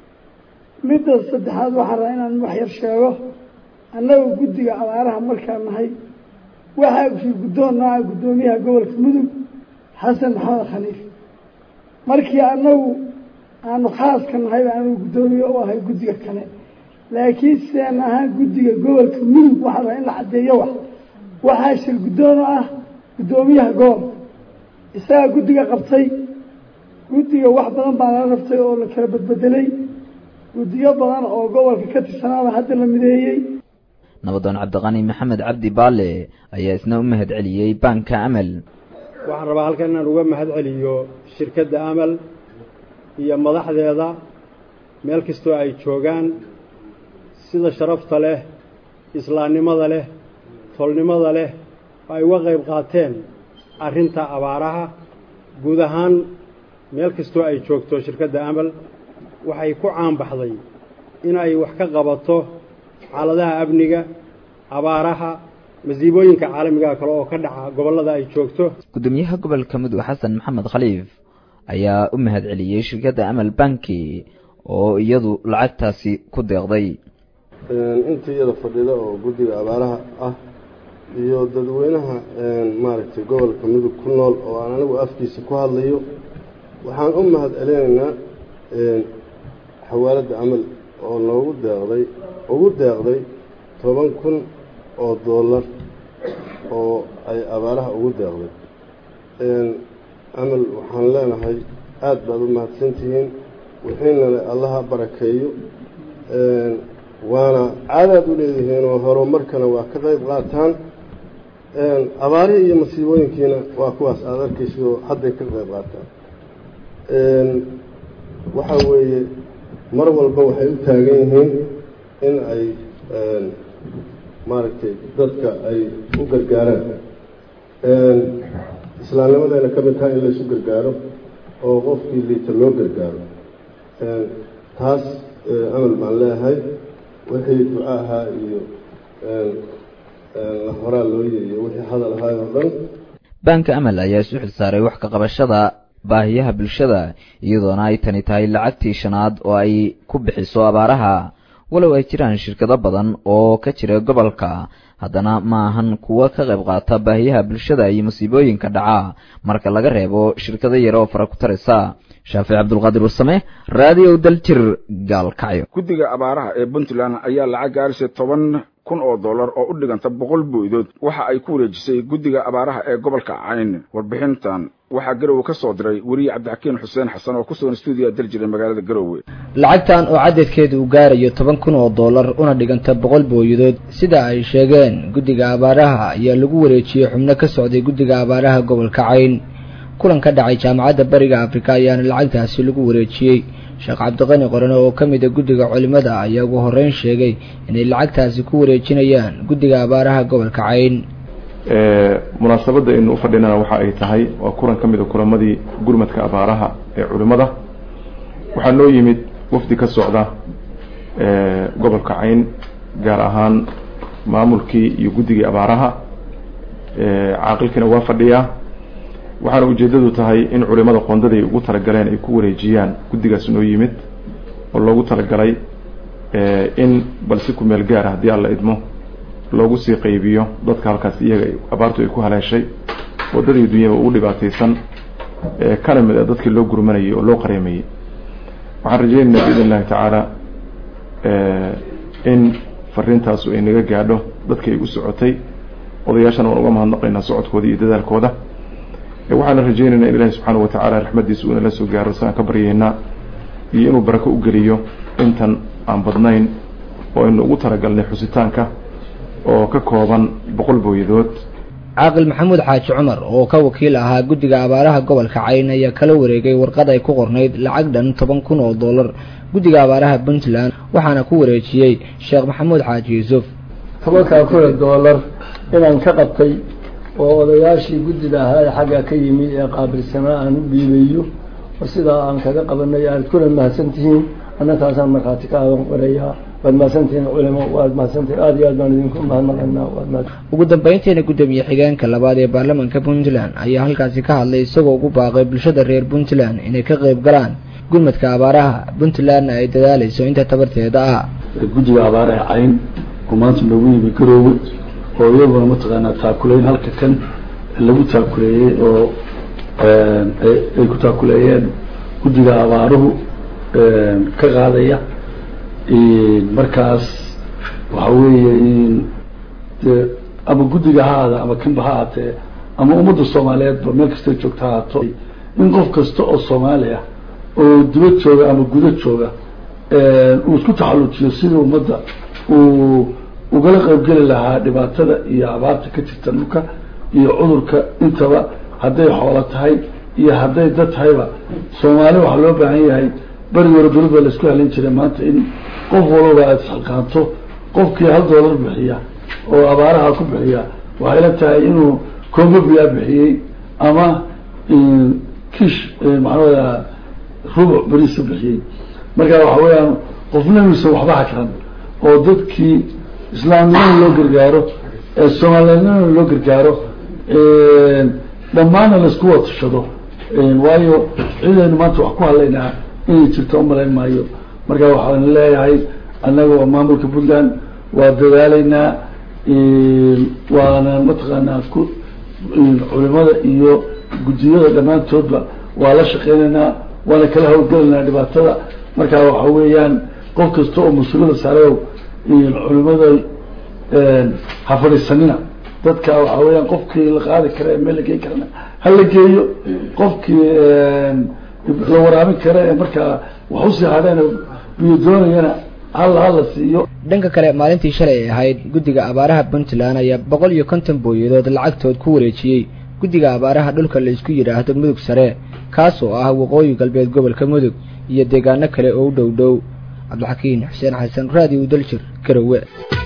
midda saddexaad waxaan rabaa inaan wax yar sheego annaga guddiga abaaraha markaan nahay waxaa fii guddoon nooca guddoomiyaha gobolka mudug xasan maxamed khaliif markii annagu aanu khaaska nahay aanu guddoomiye u ahay guddiga kale laakiin sidaan ahaan guddiga gobolka mudug waxaa rabaa in la caddeeyo wax waxaa shir guddoon oo ah guddoomiyaha gobolka isagaa guddiga qabtay guddiga wax badan baa lala rabtay oo la kala badbedelay guddiyo badan oo gobolka ka tirsanaaba hadda la mideeyey nabadoon cabdiqani maxamed cabdi baale ayaa isna u mahad celiyey baanka amal waxaan rabaa halkan inaan uga mahad celiyo shirkadda amal iyo madaxdeeda meel kastoo ay joogaan sida sharafta leh islaamnimada leh tolnimada leh oo ay uga qayb qaateen arrinta abaaraha guud ahaan meel kastoo ay joogto shirkadda amal waxay ku caanbaxday inay wax ka qabato xaaladaha amniga abaaraha masiibooyinka caalamiga kale oo ka dhaca gobollada ay joogto gudoomiyaha gobolka mudug xasan maxamed khaliif ayaa u mahad celiyey shirkadda amal banki oo iyadu lacagtaasi ku deeqday intii iyada fadhida oo guddiga abaaraha ah iyo dadweynaha maaragtay gobolka mudug ku nool oo aan anigu afkiisa ku hadlayo waxaan u mahad celinaynaa xawaaladda amal oo noogu deeqday ugu deeqday toban kun oo dollar oo ay abaaraha ugu deeqday amal waxaan leenahay aada baad u mahadsantihiin wixiinale allaha barakeeyo waana caadaad u leedihiin oo horumarkana waa ka qayb qaataan abaarihii iyo masiibooyinkiina waa kuwaas aada arkaysidoo hadday ka qayb qaataan waxa weeye mar walba waxay u taagan yihiin in ay maaragtay dadka ay u gargaaraan islaamnimadayna ka mid tahay in laysu gargaaro oo qofkii liita loo gargaaro taas amal baan leeyahay wixii duco ahaa iyo horaa looye iyo wixii hadal ahaay oo dhan baanka amal ayaa isu xil saaray wax ka qabashada baahiyaha bulshada iyadoona ay tani tahay lacagtii shanaad oo ay ku bixiso abaaraha walow ay jiraan shirkado badan oo ka jira gobolka haddana ma ahan kuwo ka qayb qaata baahiyaha bulshada iyo masiibooyinka dhaca marka laga reebo shirkado yare oo fara ku taraysa shaafic cabdulqaadir warsame raadiyo daljir gaalkacyo guddiga abaaraha ee puntland ayaa lacag gaarisa toban kun oo dollar oo u dhiganta boqol booydood waxa ay ku wareejisay guddiga abaaraha ee gobolka cayn warbixintan waxaa garowe ka soo diray weriye cabdixakiin xuseen xasan oo ku sugan stuudiya daljira magaalada garowe lacagtan oo cadadkeedu uu gaarayo toban kun oo dollar una dhiganta boqol booyadood sida ay sheegeen guddiga abaaraha ayaa lagu wareejiyey xubno ka socday guddiga abaaraha gobolka cayn kulan ka dhacay jaamacadda bariga afrika ayaana lacagtaasi lagu wareejiyey sheekh cabdiqani qorane oo ka mid a guddiga culimmada ayaa ugu horreyn sheegay inay lacagtaasi ku wareejinayaan guddiga abaaraha gobolka cayn munaasabadda aynu u fadhinana waxa ay tahay waa kulan ka mid a kulamadii gurmadka abaaraha ee culimmada waxaa noo yimid wafdi ka socda gobolka cayn gaar ahaan maamulkii iyo guddigii abaaraha caaqilkiina waa fadhiyaa waxaana ujeeddadu tahay in culimada qoondaday ugu talagaleen ay ku wareejiyaan guddigaas noo yimid oo loogu talagalay in bal si ku meel gaara haddii alla idmo loogu sii qaybiyo dadka halkaas iyaga abaartu ay ku haleeshay waddadii dunyaba ugu dhibaataysan kana mid a dadkii loo gurmanayay oo loo qareemayey waxaan rajaynaynaa biidn illahi tacaala in fariintaasu ay naga gaadho dadkii ay u socotay odayaashana waan uga mahadnaqaynaa socodkooda iyo dadaalkooda waxaana rajaynaynaa in ilahi subxaana wa tacaala raxmaddiisa uu inala soo gaaro saan ka baryaynaa iyo inuu barako u geliyo intan aan badnayn oo aynu ugu talagalnay xusitaanka oo ka kooban boqol booyadood caaqil maxamuud xaaji cumar oo ka wakiil ahaa guddiga abaaraha gobolka cayn ayaa kala wareegay warqad ay ku qornayd lacag dhan toban kun oo dollar guddiga abaaraha puntland waxaana ku wareejiyey sheekh maxamuud xaaji yuusuf tobankaa kun oo dollar inaan ka qabtay oo odayaashii guddida ahaa ee xagga ka yimid ee qaabilsanaa aan u dhiibayo oo sidaa aan kaga qabanay aad kuna mahadsantihiin annataasaan markhaati ka aadan qorayaa waad mahadsantihiin culimo waad mahadsantihiin aada iyo aad baan idinku mahadnaqaynaa waad mahad ugu dambeyntiina guddoomiye xigeenka labaad ee baarlamaanka puntland ayaa halkaasi ka hadlay isagoo ugu baaqay bulshada reer puntland inay ka qayb galaan gurmadka abaaraha puntlandna ay dadaalayso inta tabarteeda ah guddiga abaaraha cayn oo maanta loogu yimi garoowe oo iyaguna mataqaanaa taakuleyn halka kan lagu taakuleeyey oo ay ku taakuleeyeen guddiga abaaruhu ka qaadaya markaas waxa weeye de ama guddiga ha aada ama kanba ha aatee ama ummadda soomaaliyeedba meel kastay joogta ha aato in qof kasta oo soomaali ah oo dibad jooga ama guda jooga uu isku taxallujiyo sidii ummadda uu ugala qaybgeli lahaa dhibaatada iyo abaarta ka jirta dhulka iyo cudurka intaba hadday xoolo tahay iyo hadday dad tahayba soomaali waxaa loo baahan yahay beri hore beri baa laisku halin jiray maanta in qof walaba aada isxalqaanto qofkii hal doolar bixiya oo abaaraha ku bixiya waxay la tahay inuu congobiya bixiyey ama kish maxaanada rubuc beriisa bixiyey marka waxa weeyaan qofna inuusan waxba hakran oo dadkii islaamnimada loo gargaaro soomaaliyadnimada loo gargaaro dhammaana laisku watashado waayo cidaynu maanta wax ku hadlaynaa inay jirto umalayn maayo marka waxaan leeyahay annaga waa maamulka puntland waa dadaalaynaa waana mataqaanaa ku culimada iyo guddiyada dhammaantoodba waa la shaqeynaynaa waana kala hawlgelaynaa dhibaatada marka waxa weeyaan qof kasta oo mas-uuliyada saareow culimada ha fadhiisanina dadka waxa weeyaan qofkii la qaadi kara ee meel la geyn karana ha la geeyo qofkii la waraabin kara ee markaa wax usii hadheen biyo doonayana halla hala siiyo dhanka kale maalintii shalay ay ahayd guddiga abaaraha puntland ayaa boqol iyo konton booyadood lacagtood ku wareejiyey guddiga abaaraha dhulka la isku yidhaahdo mudug sare kaas oo ah waqooyi galbeed gobolka mudug iyo deegaano kale oo u dhow dhow cabdixakiin xuseen xasan raadiyo daljir garowe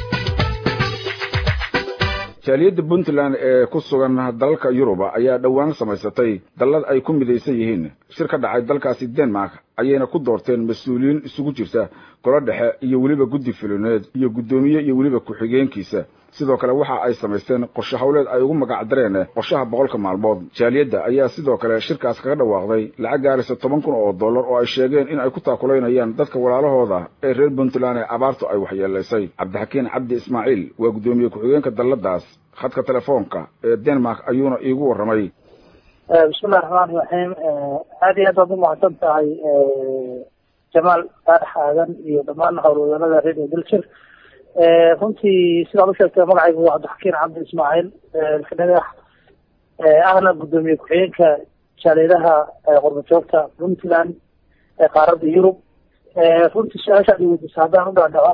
jaaliyadda puntland ee ku sugan dalalka yuruba ayaa dhowaan samaysatay dallad ay ku midaysan yihiin shir ka dhacay dalkaasi denmark ayayna ku doorteen mas-uuliyiin isugu jirta golo dhexe iyo weliba guddi filineed iyo guddoomiye iyo weliba ku-xigeenkiisa sidoo kale waxa ay samaysteen qorshe hawleed ay ugu magac dareen qorshaha boqolka maalmood jaaliyadda ayaa sidoo kale shirkaas kaga dhawaaqday lacag gaaraysa toban kun oo dollar oo ay sheegeen in ay ku taakulaynayaan dadka walaalahooda ee reer puntland ee abaartu ay waxyeelaysay cabdixakiin cabdi ismaaciil waa guddoomiye ku-xigeenka dalladaas khadka telefoonka ee denmark ayuuna iigu warramay bismillahi raxmaani raxiim aad iyo aad baad umahadsan tahay jamaal saadax aadan iyo dhammaan howlwadanada radio dilshir runtii sidaad u sheegtay magacaygu waa cabdixakiin cabdi ismaaciil ilkadhagax ahna guddoomiye ku-xigeenka jaaliyadaha qurbajoogta puntland ee qaaradda yurub runtii su-aasha ad weydiisa haddaan u dhaadhaco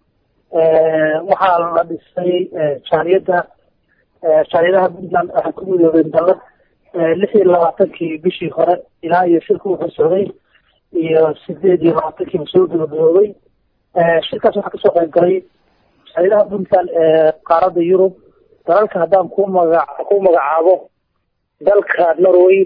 waxaa la dhisay jaaliyadda jaaliyadaha puntland waxay ku midoobeen dallad lix iyo labaatankii bishii hore ilaa iyo shirku wuxuu socday iyo sideed iyo labaatankiiba soo gabagaboobay shirkaas waxaa kasoo qayb galay jaaliyadaha puntland ee qaaradda yurub dalalka haddaan ku maga ku magacaabo dalka norway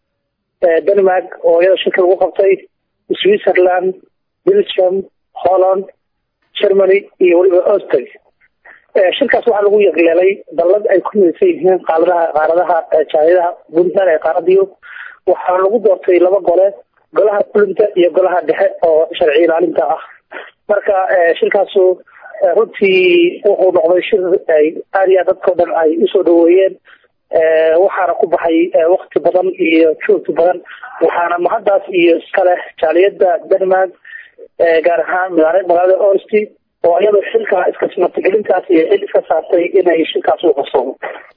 denmark oo iyada shirka lagu qabtay switzerland belgium holland germany iyo weliba austria shirkaas waxaa lagu yeqleelay dallad ay ku midaysan yihiin qaaradaha qaaradaha jaaliyadaha puntland ee qaaradda yurub waxaa lagu doortay laba gole golaha fulinta iyo golaha dhexe oo sharci ilaalinta ah marka shirkaasu runtii wuxuu noqday shir ay aad iyo aad dadkao dhan ay usoo dhaweeyeen waxaana ku baxay wakti badan iyo joogti badan waxaana mahaddaas iyo iska leh jaaliyadda denmark gaar ahaan magaalada orsti oo iyadoo xilka iska martigelintaas iyo xil iska saartay inay shirkaas u qabsoomo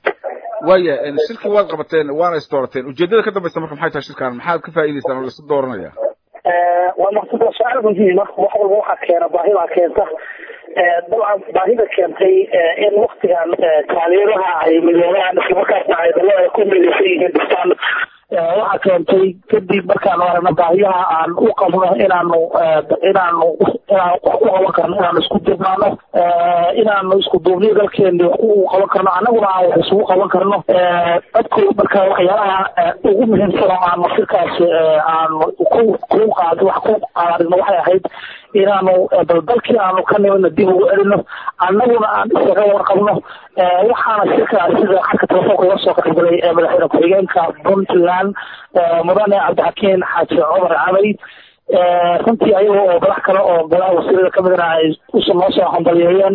waaya shirkii waad qabateen waana is doorateen ujeedada ka dambaysa marka maxay tahay shirkan maxaad ka faa'iidaysaan oo laisu dooranaya waa maqsad waa su-aal muhiima wax walba waxaa keena baahibaa keenta dabcan baahida keentay in waktigan jaaliyadaha ay midoobaan islamarkaasna ay dalo ay ku midaysan yihiin dhistaan waxaa keentay kadib markaanu aragno baahiyaha aan u qabno inaanu inaanu inaan wax ku qaban karno inaanu isku dirnaano inaanu isku duubniyo dalkeeni wax u qaban karno annaguna aan wax isugu qaban karno dadku marka waxyaalaha ugu muhiimsan oo aanu shirkaas aanu ku ku qaad wax ku qaadino waxay ahayd inaanu bal dalkii aanu ka nimidna dib ugu celino annaguna aan isaga warqabno waxaana shirka sida xarka telefoonka iga soo qaybgalay madaxweyne ku-xigeenka puntland mudane cabdixakiin xaaji cumar cabay runtii ayaga oo madax kale oo golaha wasiirada kamidna ay usu noo soo hambaliyeeyeen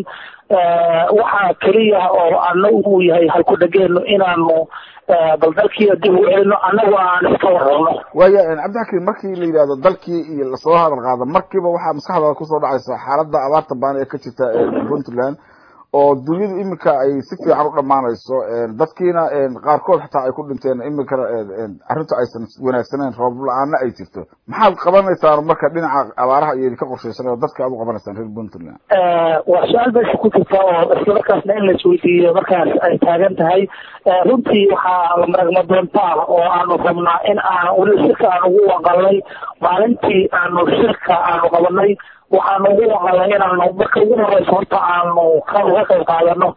waxaa keliya oo ana uu yahay halku dhageenu inaanu bal dalkiina dib ugu celino annagu aan iska warrabno waaya cabdixakiin markii la yidhahdo dalkii iyo lasoo hadal qaado markiiba waxaa maskaxdaada kusoo dhacaysa xaaladda abaarta baan ee ka jirta puntland oo dunyadu iminka ay si fiican u dhammaanayso dadkiina qaarkood xataa ay ku dhinteen iminkana arrintu aysan wanaagsaneyn roob la-aana ay jirto maxaad qabanaysaan marka dhinaca abaaraha iyo idinka qorshaysan oo dadka aad u qabanaysaan reer puntland waa su-aal meesha ku jirta oo isla markaasna in la isweydiiyo markaas ay taagan tahay runtii waxaa la maragma doontaa oo aanu rabnaa in aan weli shirka aan ugu waqalnay maalintii aanu shirka aanu qabanay waxaanu ugu waqalnay inaanu marka ugu horeysa horta aanu ka uga qayb qaadano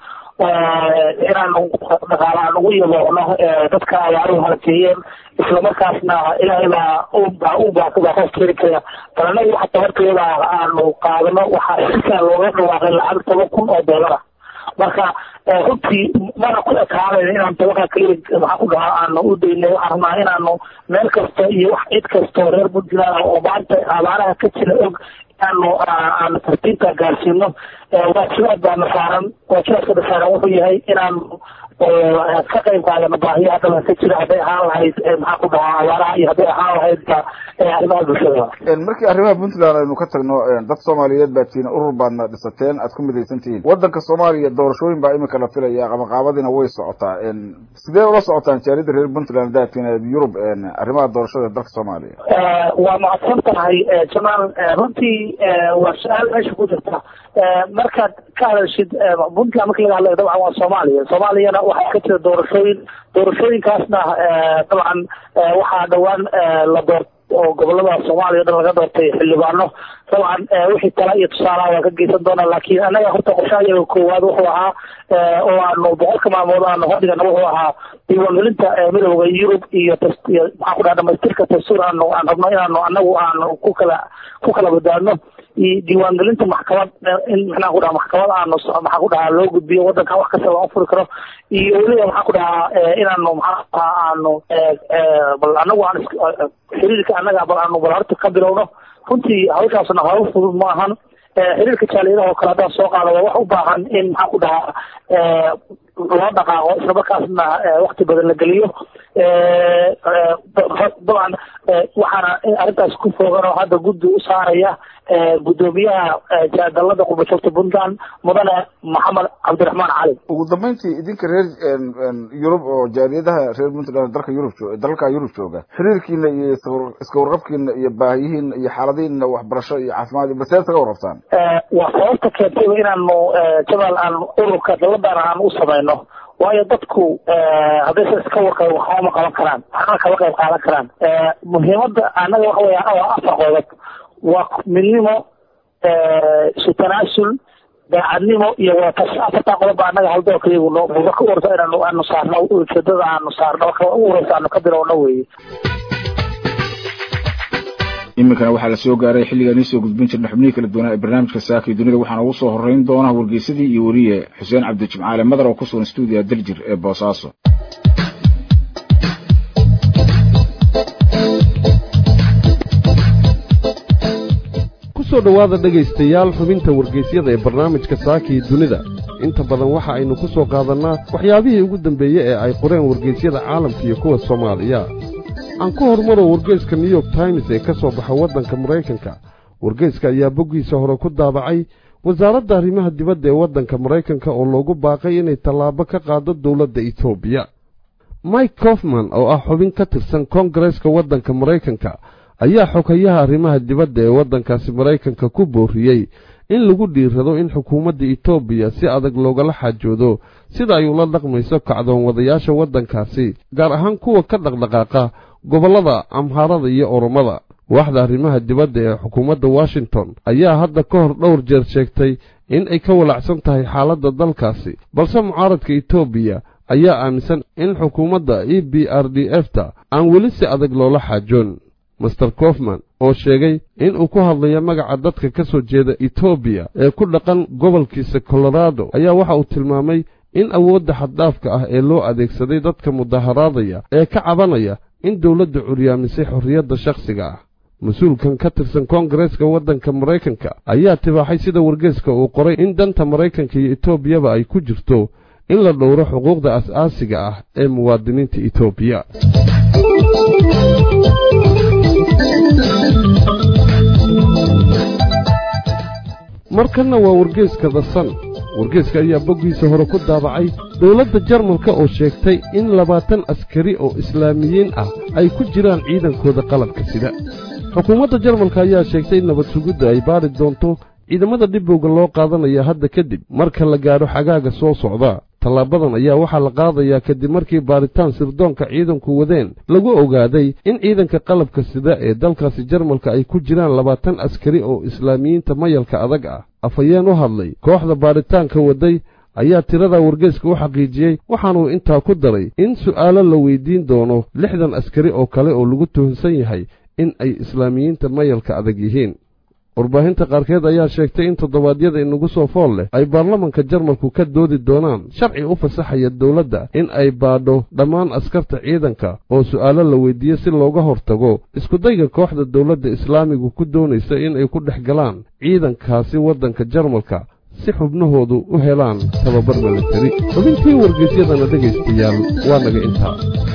inaanu dhaqaala aan ugu yaboocno dadka abaaruhu halakeeyeen islamarkaasna ilaahay baa ubaa ubaa baa qof keeni kara bal anagu xataa horteeda aanu qaadano waxaa shirka looga dhawaaqay lacag toban kun oo doolara marka runtii mana ku ekaanayn inaan tobanka keliya maxaa ku dhahaa aanu u daynay waxaan rabnaa inaanu meel kasta iyo wax cid kastoo reer puntland oo maanta abaaraha ka jira og inaanu aanu tartiibta gaarsiino waajibaad baana saaran waajibaadka saaran wuxuu yahay inaanu oo ka qayb qaadana baahiyaha dhalan ka jira hadday ahaan lahayd maxaa ku dhahaa abaaraha iyo hadday ahaan lahayd arrimaha bulshada markii arrimaha puntland aynu ka tagno dad soomaaliyeed baa tihiin urur baadna dhisateen aad ku midaysan tihiin wadanka soomaaliya doorashooyin baa imika la filaya qamaqaabadiina way socotaa sidee ula socotaan jaalida reer puntland daatiin yurub arrimaha doorashada dalka soomaaliya waa mahadsan tahay jamaal runtii waa su-aal meesha ku jirta markaad ka hadashid puntland marki laga hadlayo dabcan waa soomaaliya soomaaliyana waxaa ka jira doorashooyin doorashooyinkaasna dabcan waxaa dhawaan la doort oo gobolada soomaaliya o dhan laga doortay xildhibaano dabcan wixii tala iyo tusaalaha waa ka geysan doonaa laakiin annaga horta qorshaha iyaga koowaad wuxuu ahaa oo aanu boqolka maalmood aanu hodhigana wuxuu ahaa diiwaangelinta midooda yurub iyo maxaa ku dhaha dhamaystirka dastuur aanu aan rabno inaanu anagu aanu ku kala ku kala badaadno diiwaangelinta maxkamad in maxaa ku dhaha maxkamad aanu maxaa ku dhahaa loo gudbiyo wadanka wax kasta loo furi karo iyo weliba maxaa ku dhahaa inaanu maxaa aanu bal anagu aan xiriirka annaga bal aanu bal horta ka bilowno runtii hawshaasna hawl fudud ma ahan xiriirka jaaliyadaha oo kale haddaan soo qaado waa wax u baahan in maxaa ku dhahaa loo dhaqaaqo isla markaasna wakti badan la geliyo dabcan waxaana arrintaas ku foogan oo hadda guddi u saaraya gudoomiyaha dalada qurbajoogta puntland mudane maxamed cabdiraxmaan cali ugu dambeyntii idinka reer yurub oo jaaliyadaha reer puntland dalka yurub dalalka yurub jooga xiriirkiina iyo iska warqabkiina iyo baahiyihiina iyo xaaladihiina waxbarasho iyo caafimaad iyo baseed kaga warrabtaan waa sababta keentayba inaanu jamaal aan ururka daladana aan u samayno waayo dadku haddaysan iska warqabin waxba ma qaban karaan waxna kama qayb qaadan karaan muhiimadda annaga waxa weya waa afar qodob waa midnimo isu tanaasul daacadnimo iyo wadatas afartaa qodob baa annaga haldoorka iyagu no buuba ka warta inaanu aanu saarno ujeedada aanu saarno marka ugu horeysa aanu ka bilowno weeye iminkana waxaa la soo gaaray xilligaan iisoo gudbin jirna xubnihii kala duwanaa ee barnaamijka saaka iyo dunida waxaana ugu soo horeyn doona wargeysadii iyo weliye xuseen cabdijimcaale madar oo ku sugan stuudiya daljir ee boosaaso kusoo dhowaada dhegaystayaal xubinta wargeysyada ee barnaamijka saaka iyo dunida inta badan waxa aynu ku soo qaadannaa waxyaabihii ugu dambeeye ee ay qoreen wargeysyada caalamka iyo kuwa soomaaliya aan ku hormaro wargeyska new york times ee ka soo baxa waddanka maraykanka wargeyska ayaa boggiisa hore ku daabacay wasaaradda arrimaha dibadda ee waddanka maraykanka oo loogu baaqay inay tallaabo ka qaado dowladda etoobiya mike kofman oo ah xubin ka tirsan koongareeska waddanka maraykanka ayaa xogayaha arrimaha dibadda ee waddankaasi maraykanka ku booriyey in lagu dhiirado in xukuumadda etoobiya si adag loogala xaajoodo sida ay ula dhaqmayso kacdoon wadayaasha waddankaasi gaar ahaan kuwa ka dhaqdhaqaaqa gobollada amhaarada iyo oromada waaxda arrimaha dibadda ee xukuumadda washington ayaa hadda ka hor dhowr jeer sheegtay in ay ka walacsan tahay xaaladda dalkaasi balse mucaaradka etoobiya ayaa aaminsan in xukuumadda e b r d f ta aan weli si adag loola xaajoon master kofman oo sheegay in uu ku hadlayo magaca dadka ka soo jeeda etoobiya ee ku dhaqan gobolkiisa colorado ayaa waxa uu tilmaamay in awoodda xaddhaafka ah ee loo adeegsaday dadka mudaharaadaya ee ka cabanaya in dowladda curyaamisay xorriyadda shakhsiga ah mas-uulkan ka tirsan koongareeska waddanka maraykanka ayaa tibaaxay sida wargeeska uu qoray in danta maraykanka iyo etoobiyaba ay ku jirto in la dhowro xuquuqda as-aasiga ah ee muwaadiniinta etoobiya markanna waa wargeeska dasan wargeeska ayaa boggiisa hore ku daabacay dowladda jarmalka oo sheegtay in labaatan askari oo islaamiyiin ah ay ku jiraan ciidankooda qalabka sida xukuumadda jarmalka ayaa sheegtay in nabad sugidda ay baari doonto ciidamada dhibowga loo qaadanaya hadda kadib marka la gaadho xagaaga soo socda tallaabadan ayaa waxaa la qaadayaa kadib markii baaritaan sirdoonka ciidanku wadeen lagu ogaaday in ciidanka qalabka sida ee dalkaasi jarmalka ay ku jiraan labaatan askari oo islaamiyiinta mayalka adag ah afhayeen u hadlay kooxda baaritaanka waday ayaa tirada wargeeska u xaqiijiyey waxaanuu intaa ku daray in su'aalo la weydiin doono lixdan askari oo kale oo lagu tuhunsan yahay in ay islaamiyiinta mayalka adag yihiin warbaahinta qaarkeed ayaa sheegtay in toddobaadyada inagu soo fool leh ay baarlamanka jarmalku ka doodi doonaan sharci u fasaxaya dowladda in ay baadho dhammaan askarta ciidanka oo su'aalo la weydiiye si looga hortago iskudayga kooxda dowladda islaamigu ku doonaysa in ay ku dhex galaan ciidankaasi waddanka jarmalka si xubnahoodu u helaan tababar milatari xubintii wargeysyadana dhegaystayaal waa naga intaa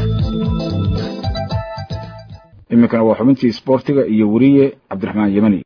iminkana waa xubintii isboortiga iyo weriye cabdiraxmaan yemani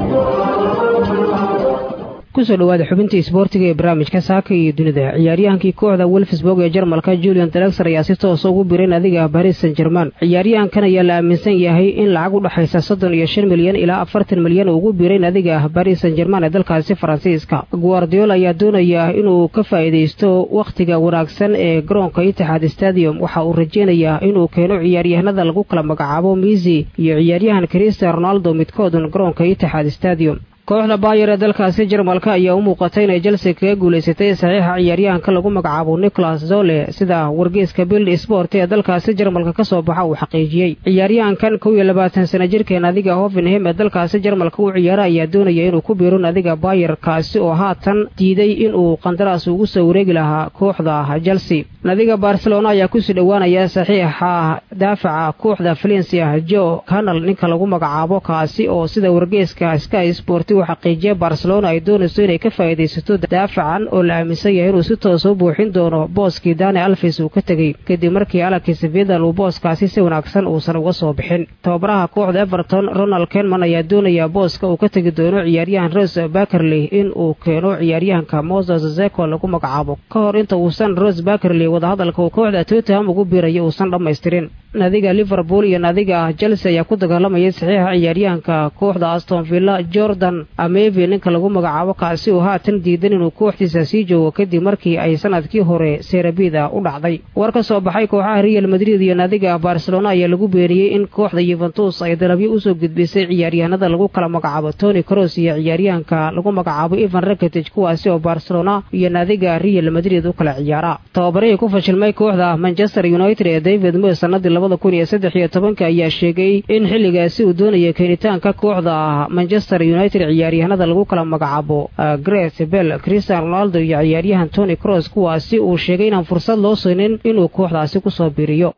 kusoo dhawaada xubintii isboortiga ee barnaamijka saaka iyo dunida ciyaaryahankii kooxda wolfsburg ee jarmalka julian drexer ayaa si toosa ugu biray nadiga baris san german ciyaaryahankan ayaa la aaminsan yahay in lacag u dhexaysa soddon iyo shan milyan ilaa afartan milyan ugu biray nadiga baris san german ee dalkaasi faransiiska guardiola ayaa doonaya inuu ka faa'iidaysto wakhtiga wanaagsan ee garoonka itixaad stadium waxa uu rajeynayaa inuu keeno ciyaaryahanada lagu kala magacaabo misi iyo ciyaaryahan cristian ronaldo midkoodun garoonka itixaad stadium kooxda baayer ee dalkaasi jarmalka ayaa u muuqatay inay chelsea kaga guulaysatay saxiixa ciyaaryahanka lagu magacaabo nicholas zole sida wargeyska bild sport ee dalkaasi jarmalka ka soo baxa uu xaqiijiyey ciyaaryahankan kow iyo labaatan sana jirkeen adiga hovenham ee dalkaasi jarmalka u ciyaara ayaa doonaya inuu ku biiro nadiga baayer kaasi oo haatan diiday inuu qandaraas ugu soo wareegi lahaa kooxda chelsea nadiga barcelona ayaa kusii dhowaanaya saxiixa daafaca kooxda valencia jo canal ninka lagu magacaabo kaasi oo sida wargeyska sky sport uu xaqiijiya barcelona ay doonayso inay ka faa'iidaysato daafacan oo la aaminsan yahay inuu si toosa u buuxin doono booskii dani alfis uu ka tegey kadib markii alakis vidal uu booskaasi si wanaagsan uusan uga soo bixin tababaraha kooxda everton ronald kenman ayaa doonaya booska uu ka tegi doono ciyaaryahan rose bakerley in uu keeno ciyaaryahanka moses zeko lagu magacaabo ka hor inta uusan rose bakerley wadahadalka uu kooxda tottenham ugu biirayo uusan dhammaystirin nadiga liverpool iyo nadiga chelsea ayaa ku dagaalamayay saxiixa ciyaaryahanka kooxda aston villa jordan amevi ninka lagu magacaabo kaasi oo haatan diidan inuu kooxdiisa sii joogo kadib markii ay sanadkii hore serabida u dhacday war ka soo baxay kooxaha real madrid iyo nadiga barcelona ayaa lagu beeniyey in kooxda yuventus ay dalabyo usoo gudbisay ciyaaryahanada lagu kala magacaabo tony cross iyo ciyaaryahanka lagu magacaabo evan rakitic kuwaasi oo barcelona iyo nadiga real madrid u kala ciyaara tababarihii ku fashilmay kooxda manchester united ee david moy sanadii labada kun iyo saddex iyo tobanka ayaa sheegay in xilligaasi uu doonaya keenitaanka kooxda manchester united ciyaaryahanada lagu kala magacaabo gret bell christian ronaldo iyo ciyaaryahan tony cross kuwaasi uu sheegay inaan fursad loo siinin inuu kooxdaasi kusoo biiriyo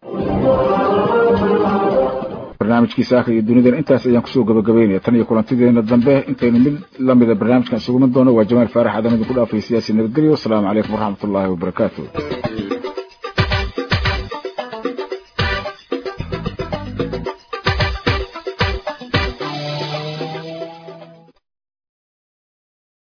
barnaamijkii saaka iyo dunidan intaas ayaan kusoo gabagabaynaya tan iyo kulantideena dambe intaynu mid lamida barnaamijkan isuguman doono waa jamaal faarax adamadin ku dhaafay siyaasi nabadgelyo wasalaamu calaykum waraxmatullaahi wabarakaatu